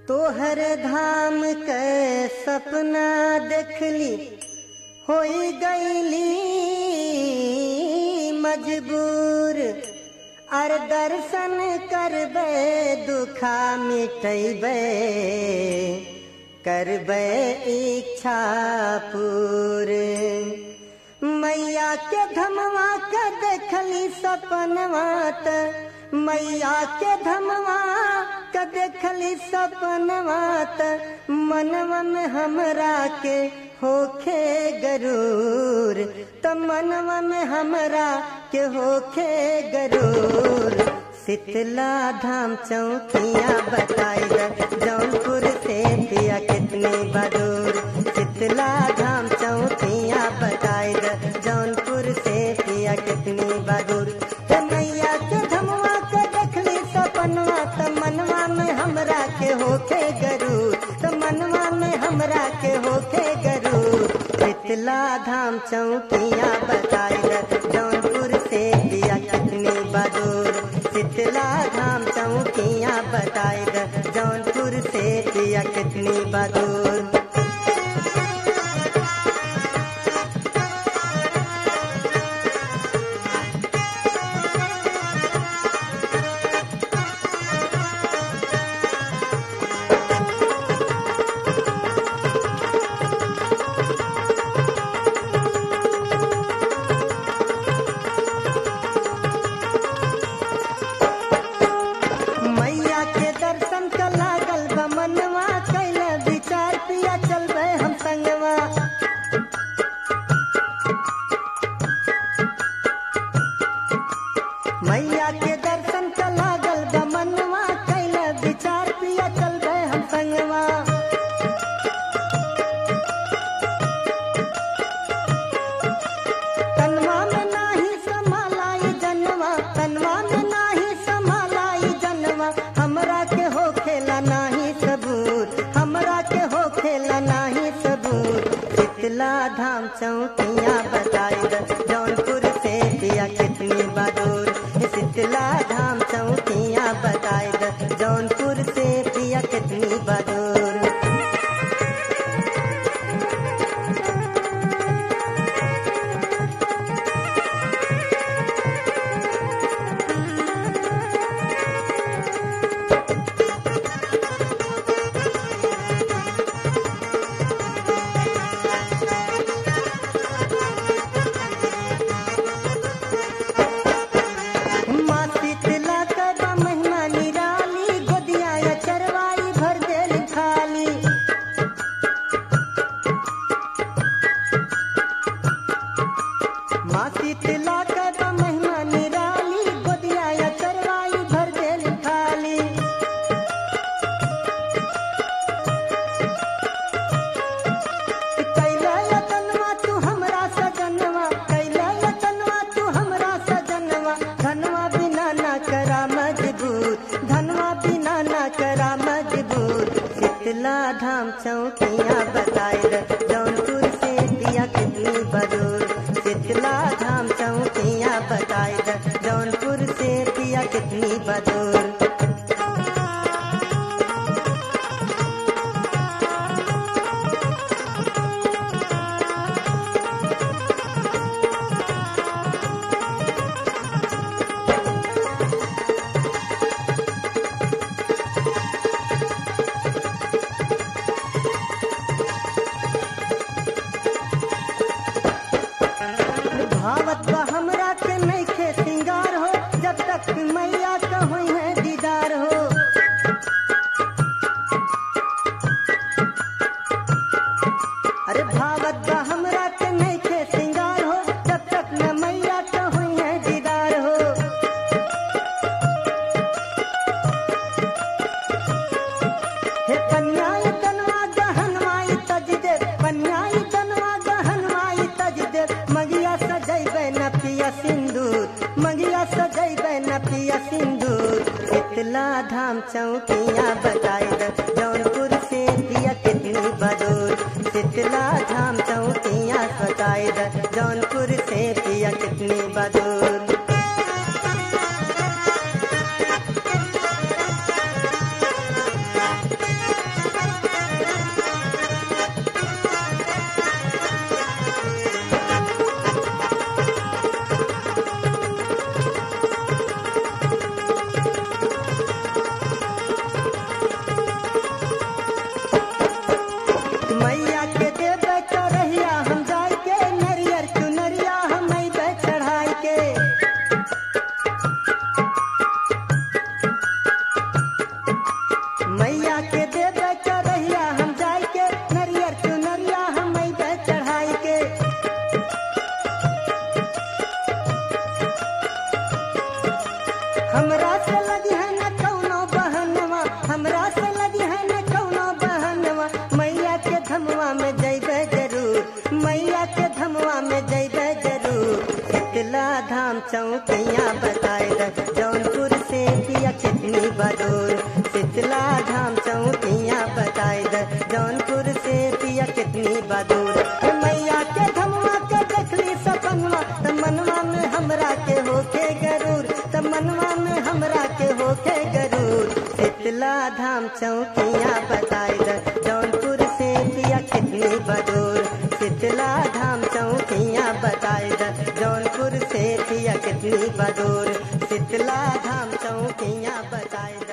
तोहर धाम के सपना देखली होई गईली मजबूर अर दर्शन करबे दुखा मिटैबे करबे इच्छा पूरे मैया के धमवा के देखली सपनवा त मैया के धमवा के देखली सपनवा त मनवा में हमरा के होखे गरूर त मनवा में हमरा के होखे गरूर शीतला धाम चौकिया बताई द जौनपुर से पिया कितनी बदूर शीतला धाम चौकिया बताई द जौनपुर से पिया कितनी बदूर त मैया के धमवा के देखली सपनवा त मनवा में हमरा के होखे गरूर त मनवा में हमरा के होखे गरूर शीतला धाम चौकिया बताई द जौनपुर से पिया कितनी बदूर शीतला धाम चौकिया बताई द जौनपुर से पिया कितनी बदूर मैया के दर्शन का लागल बा मनवा कैल विचार पिया चलबे हम संगवा मैया के दर्शन का लागल बा मनवा कैल विचार पिया चलबे हम संगवा तनवा में नाही समालाई जनवा तनवा में नाही समालाई जनवा हमरा के हो खेला नाही सबूर हमरा के हो खेला नाही सबूर शीतला धाम चौकिया बताई द जौनपुर से पिया कितनी बदूर शीतला धाम चौकिया बताई द जौनपुर से पिया कितनी बदूर माँ शीतला का महिमा निराली गोदिया या चरवाई भर देल खाली माँ शीतला का महिमा निराली गोदिया या चरवाई भर देल खाली कैला यतनवा तू हमरा सजनवा कैला यतनवा तू हमरा सजनवा धनवा बिना ना करा मजबूर धनवा बिना ना करा मजबूर शीतला धाम चौकिया बताई द जौनपुर से दिया कितनी बदूर शीतला धाम चौकिया बताई द जौनपुर से पिया कितनी बदूर भावत बा हमरा के नइखे सिंगार हो जब तक मैया का हुई है दीदार हो अरे भावत बा हमरा के नइखे सिंगार हो जब तक न मैया का हुई है दीदार हो हे कन्याई तनवा गहनवाई तज दे कन्याई तनवा गहनवाई तज दे मगिया सजैबे न पिया सिंदूर मगिया सजैबे न पिया सिंदूर शीतला धाम चौकिया बताई द जौनपुर से पिया कितनी बदूर शीतला धाम चौकिया बताई द जौनपुर से पिया कितनी बदूर चौकिया बताए द जौनपुर से पिया कितनी बदूर शीतला धाम चौकिया बताए द जौनपुर से पिया कितनी बदूर ए मैया के धमवा के देखली सपनवा त मनवा में हमरा के होके गरूर त मनवा में हमरा के होके गरूर शीतला धाम चौकिया बताए द जौनपुर से पिया कितनी बदूर शीतला धाम चौकिया बताए द जौनपुर से पिया कितनी बदूर शीतला धाम चौकिया बताए द